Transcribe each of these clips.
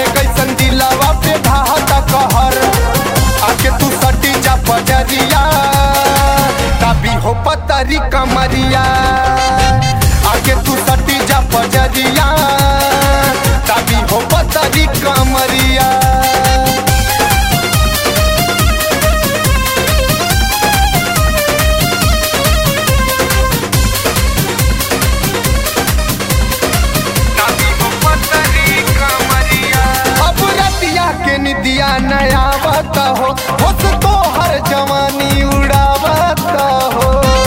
कैसन दिलावा पे ढाहता कहर आके तू सटी जा पजरिया तभी हो पतरी कमरिया आके तू सटी जा पजरिया तभी हो पतरी कमरिया अब रतिया के निदिया नया बत हो होश तो हर जवानी उड़ावत हो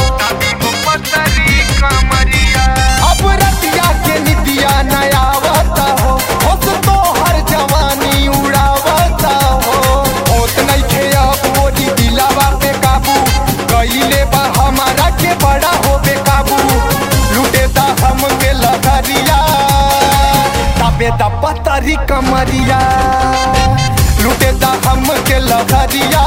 अब रतिया के निदिया नया बत हो होश तो हर जवानी उड़ावत हो होत नइखे अब ओरी दिलावा पे काबू कइले बा हमारा के बड़ा हो बेकाबू लुटे दा हम के लहरिया तबे दा पतरी कमरिया लुटे दा हम के लहरिया